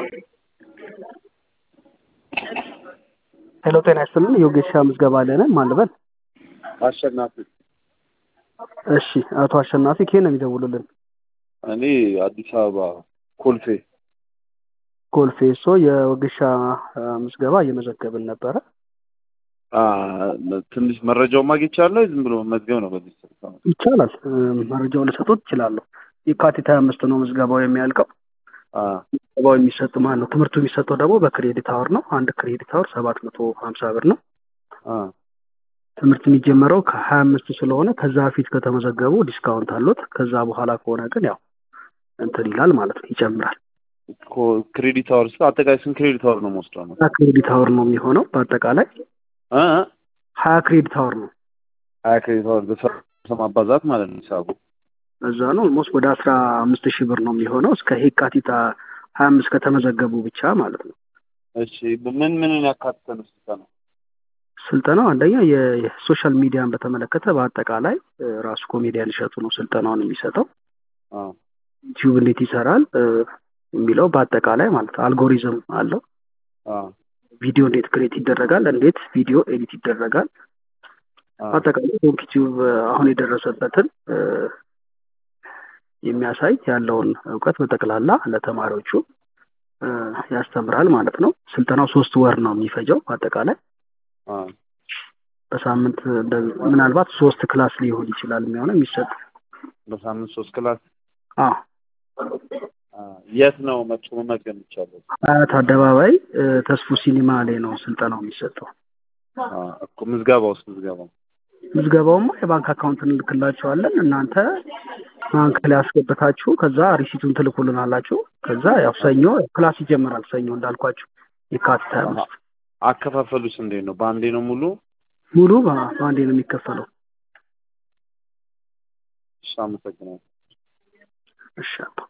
ሄሎ ጤና ይስጥልን የወጌሻ ምዝገባ ላይ ነን ማን ልበል አሸናፊ እሺ አቶ አሸናፊ ከየት ነው የሚደውሉልን እኔ አዲስ አበባ ኮልፌ ኮልፌ ሶ የወጌሻ ምዝገባ እየመዘገብን ነበረ አ፣ ትንሽ መረጃውን ማግኘት ይቻላል ዝም ብሎ መዝገብ ነው በዚህ ስልክ ነው። ይቻላል መረጃውን ልሰጡት ይችላለሁ የካቲት ሀያ አምስት ነው ምዝገባው የሚያልቀው አ፣ ምዝገባው የሚሰጥ ማን ነው ትምህርቱ የሚሰጠው ደግሞ በክሬዲት አወር ነው አንድ ክሬዲት አወር ሰባት መቶ ሀምሳ ብር ነው አ፣ ትምህርት የሚጀመረው ከሀያ አምስት ስለሆነ ከዛ በፊት ከተመዘገቡ ዲስካውንት አሉት ከዛ በኋላ ከሆነ ግን ያው እንትን ይላል ማለት ነው ይጨምራል ኮ- ክሬዲት አወር ስ አጠቃላይ ስንት ክሬዲት አወር ነው መወስደው ነው? ሀያ ክሬዲት አወር ነው የሚሆነው በአጠቃላይ አ፣ አ፣ ሀያ ክሬዲት አወር ነው ሀያ ክሬዲት አወር በሰ ማባዛት ማለት ነው ሂሳቡ። እዛ ነው ኦልሞስት ወደ አስራ አምስት ሺህ ብር ነው የሚሆነው እስከ የካቲት ሀያ አምስት ከተመዘገቡ ብቻ ማለት ነው እሺ ምን ምንን ያካትተ ነው ስልጠናው? ስልጠናው አንደኛ የ- የሶሻል ሚዲያን በተመለከተ በአጠቃላይ እ፣ ራሱ ኮሜዲያን እሸቱ ነው ስልጠናውን የሚሰጠው አ፣ ዩቲዩብ እንዴት ይሰራል እ፣ የሚለው በአጠቃላይ ማለት ነው አልጎሪዝም አለው አ፣ ቪዲዮ እንዴት ክሬት ይደረጋል እንዴት ቪዲዮ ኤዲት ይደረጋል አ፣ በአጠቃላይ ዶንክ ዩቲዩብ አሁን የደረሰበትን እ፣ የሚያሳይ ያለውን እውቀት በጠቅላላ ለተማሪዎቹ እ፣ ያስተምራል ማለት ነው ስልጠናው ሶስት ወር ነው የሚፈጀው በአጠቃላይ አ፣ በሳምንት እንደ- ምናልባት ሶስት ክላስ ሊሆን ይችላል የሚሆነው የሚሰጥ በሳምንት ሶስት ክላስ አዎ አ፣ የት ነው መጥቶ መመዝገብ የሚቻለው? አያት አደባባይ እ፣ ተስፉ ሲኒማ ላይ ነው ስልጠናው የሚሰጠው አ፣ እኮ ምዝገባ ውስጥ ምዝገባው ምዝገባውማ የባንክ አካውንት እንልክላቸዋለን እናንተ ባንክ ላይ አስገብታችሁ ከዛ ሪሲቱን ትልኩልናላችሁ ከዛ ያው ሰኞ ክላስ ይጀምራል ሰኞ እንዳልኳችሁ የካቲት ሀያ አምስት አከፋፈሉስ እንዴት ነው? በአንዴ ነው ሙሉ? ሙሉ በ- በአንዴ ነው የሚከፈለው እሺ አመሰግናለሁ። እሺ አባ